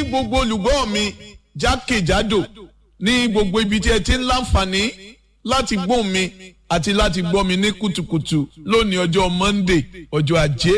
gbogbo olùgbọ́ mi jákèjádò ní gbogbo ibi tí ẹ ti ń láǹfààní láti gbóhùn mi àti láti gbọ́ mi ní kùtùkùtù lónìí ọjọ́ Monday ọjọ́ ajé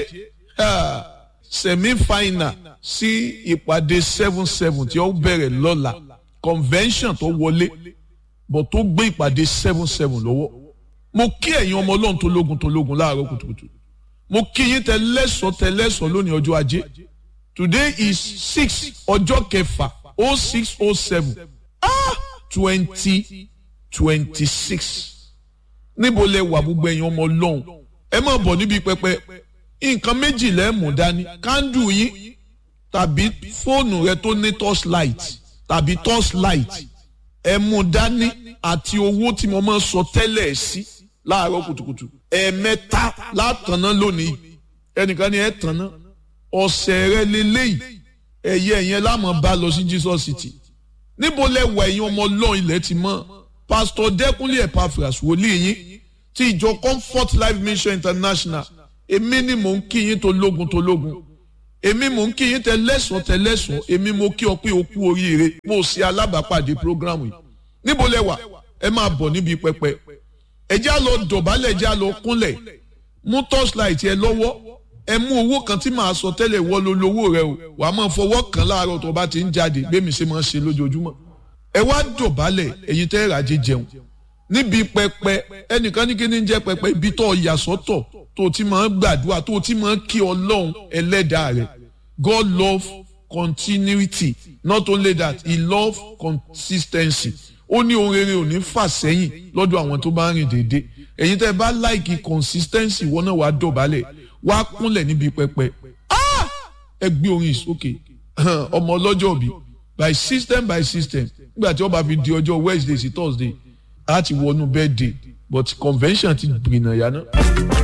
semi-final sí ìpàdé seven seven tí ó bẹ̀rẹ̀ lọ́la convention tó wọlé bọ̀ tó gbé ìpàdé seven seven lọ́wọ́ mo kí ẹ̀yin ọmọ ọlọ́run tó lógun tó lógun láàárọ̀ kùtùkùtù mo kí yín tẹ lẹ́sọ̀ọ́ tẹ lẹ́sọ̀ọ́ lónìí ọjọ́ ajé today is six ọjọ́ kẹfà oh six oh seven ah twenty twenty six níbo lẹ wà gbogbo ẹ̀yin ọmọ ọlọ́run ẹ má bọ̀ níbi pẹpẹ nǹkan méjì lẹ mú dání kándù yín tàbí fóònù rẹ tó ní torchlight tàbí torchlight ẹ mú dání àti owó tí mo máa ń sọ tẹ́lẹ̀ sí láàárọ̀ kùtùkùtù ẹ̀ẹ̀mẹ́ta látàná lónìí ẹnìkan ni ẹ tàná ọ̀sẹ̀ rẹ lélẹ́yìí ẹ̀yẹ ẹ̀yẹn láàmú bá lọ sí Jesus City níbo lẹ wà ẹ̀yin ọmọ ọlọ́run ilẹ̀ ti mọ́ pásítọ̀ dẹ́kunlé epaphras wòlíì yín ti ìjọ comfort life mission international èmi ni mò ń kí yín tó lógun tó lógun èmi mò ń kí yín tẹ lẹ́sàn tẹ lẹ́sàn èmi mo kí ọ pé o kú oríire mo ṣe alábàápàdé programu yìí níbo lẹ wà ẹ máa bọ̀ níbi pẹpẹ ẹ já lọ dọ̀bálẹ̀ ẹ já lọ kúnlẹ̀ mú torchlight ẹ lọ́wọ́ ẹ mú owó kan tí màá sọ tẹ́lẹ̀ wọ́ ló lówó rẹ o wà á máa fọwọ́ kàn láàárọ̀ tó bá ti ń jáde bẹ́ẹ̀ mi ṣe máa ń ṣe lójoojúmọ́ ẹ wá dọ̀bálẹ̀ ẹ̀yin tẹ́ ràjẹ́ jẹun níbi pẹpẹ ẹnìkan ní kí ni jẹ́ pẹpẹ ibi tó yà sọ́tọ̀ tó ti máa ń gbàdúrà tó ti máa ń kí ọlọ́run ẹlẹ́dàá rẹ̀ God love continuity not only that he love consistency ó ní ohun rere ò ní fà sẹ́yìn lọ́dọ̀ àwọn tó bá ń rìn déédéé ẹ̀yin tẹ́ bá láìkì consistency wọn náà wàá dọ̀bálẹ̀ wàá kúnlẹ̀ níbi pẹpẹ ẹ gbé orin ìsókè ọmọ ọlọ́jọ́ bí by system by system nígbà tí wọ́n bá fi di ọjọ́ Wednesday sí Thursday á ti wọnú birthday but convention ti gbìnà yá náà.